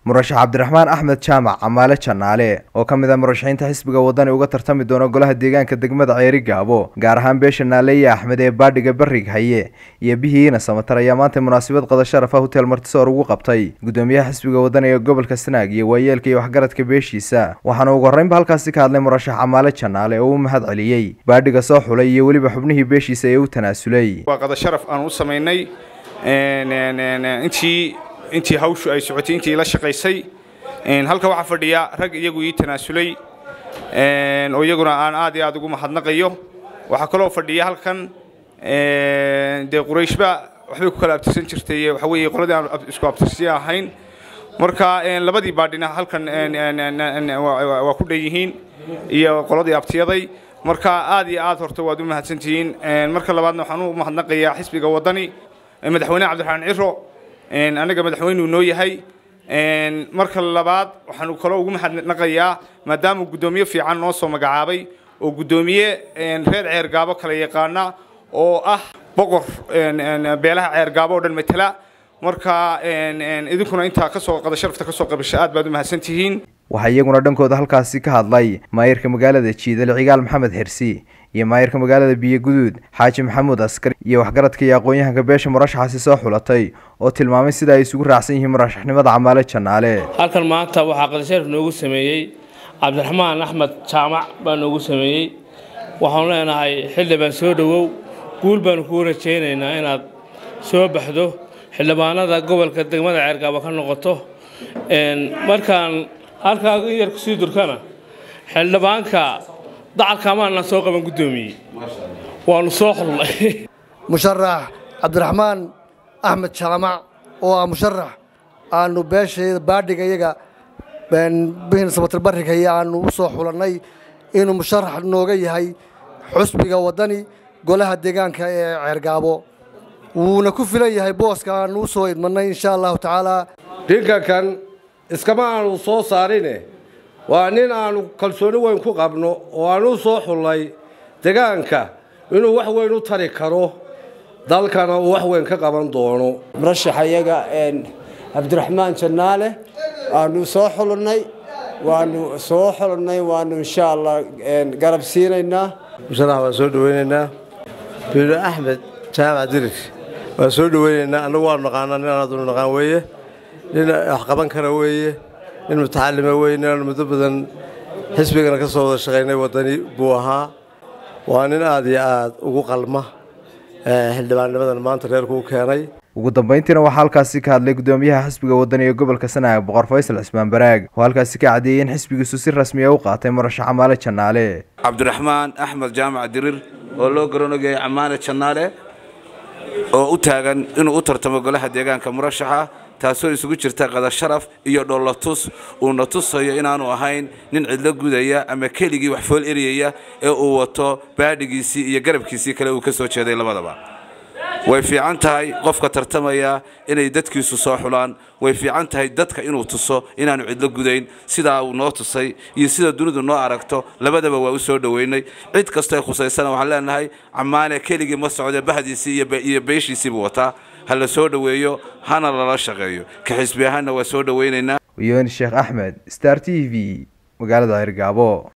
murashax cabdiraxmaan axmed jaamac camaale janaale oo ka mid ah murashaxiinta xisbiga wadani uga tartami doona golaha deegaanka degmada ceeri gaabo gaar ahaan beesha naaleeye axmed ee baadhiga barig haye iyo bihiina samatar ayaa maanta munaasabad qada sharaf ah hotel martisoor ugu qabtay gudoomiyaha xisbiga wadani ee gobolka sanaag iyo waayeelka iyo waxgaradka beeshiisa waxaana ugu horreynba halkaasi ka hadlay murashax camaale janaale oo u mahad celiyey baadhiga soo xulay iyo weliba xubnihii beeshiisa ee u tanaasulay waa qada sharaf aan u samaynay intii intii hawshu ay socotay intii la shaqaysay halka waxaa fadhiya rag iyagu ii tanaasulay oo iyaguna aan aad iyo aad ugu mahadnaqayo waxaa kaloo fadhiya halkan dee qurayshba waxbay ku kala abtirsan jirtay waxa weeye qoladii aan isku abtirsiya ahayn marka labadii baadhina halkan waa ku dhan yihiin iyo qoladii abtiyaday marka aad iyo aad horta waad u mahadsantihiin marka labaadna waxaan u mahadnaqayaa xisbiga wadani madaxweyne cabdiraxmaan ciro anaga madaxweynuu noo yahay marka labaad waxaanu kaloo ugu mahadnaqayaa maadaama guddoomiye fiican noo soo magacaabay oo guddoomiye reer ceergaabo kala yaqaana oo ah boqor beelaha ceergaabo oo dhan matala marka idinkuna intaa kasoo qada sharafta kasoo qabasha aad baad u mahadsantihiin waxaa iyaguna dhankooda halkaasi ka hadlay maayirka magaalada jiidal cigaal maxamed xirsi iyo maayirka magaalada biyo guduud xaaji maxamuud askari iyo waxgaradka iyo aqoon-yahanka beesha murashaxaasi soo xulatay oo tilmaamay sida ay isugu raacsan yihiin murashaxnimada camaale janaale halkan maanta waxaa qadasharaf noogu sameeyey cabdiraxmaan axmed jaamac baa noogu sameeyey waxaanu leenahay xildhibaan soo dhowow guul baanu kuu rajaynaynaa inaad soo baxdo xildhibaanada gobolka degmada ceergaabo ka noqoto markaan halkaa in yar kusii durkana xildhibaanka dacalkaamaana soo qaban guddoomiyey waanu soo xulnay musharax cabdiraxmaan axmed jaamac oo ah musharax aanu beeshayda baadhiga iyaga bihin sabatir barrigaya aanu u soo xulannay inuu musharax nooga yahay xusbiga waddani golaha deegaanka ee ceergaabo wuuna ku filan yahay booska aanu u soo idmannay insha allahu tacaalaa dhinkankan iskama aanu soo saarine waa nin aanu kalsooni weyn ku qabno oo aanu u soo xullay degaanka inuu wax weyn u tari karo dalkana uu wax weyn ka qaban doono murashaxa iyaga cabdiraxmaan jannaale waanu soo xulannay waanu soo xulannay waanu insha allah garab siinaynaa musharax waan soo dhaweynaynaa biilo axmed jaamac dirir waan soo dhaweynaynaa annagu waanu naqaanaa nin aadunu naqaan weeye nin wax qaban kara weeye nin mutacalima weeye nin aanu muddo badan xisbigana ka soo wada shaqaynay waddani buu ahaa waa nin aad iyo aad ugu qalma xildhibaannimadan maanta reerku u keenay ugu dambayntiina waxaa halkaasi ka hadlay guddoomiyaha xisbiga wadani ee gobolka sanaag boqor faysal cismaan baraag oo halkaasi ka caddeeyey in xisbigiisu si rasmiya u qaatay murashax camaale janaale cabdiraxmaan axmed jaamac dirir oo loo garanogayay camaale janaale oo u taagan inuu u tartamo golaha deegaanka murashaxa taasoo isugu jirta qada sharaf iyo dhollatus uuna tusayo inaanu ahayn nin cidlo gudaya ama keligii wax fool eriyaya ee uu wato baadhigiisii iyo garabkiisii kale uu ka soo jeeday labadaba way fiican tahay qofka tartamaya inay dadkiisu soo xulaan way fiican tahay dadka inuu tuso inaanu cidlo gudayn sidaa uu noo tusay iyo sida dunidu noo aragto labadaba waa u soo dhoweynay cid kastoo khusaysana waxaan leenahay camaane keligii ma socde bahdiisii iyo beeshiisiibuu wataa ha la soo dhoweeyo hana lala shaqeeyo ka xisbi ahaanna waa soo dhoweynaynaa yooni sheekh axmed star t v magaalada ceergaabo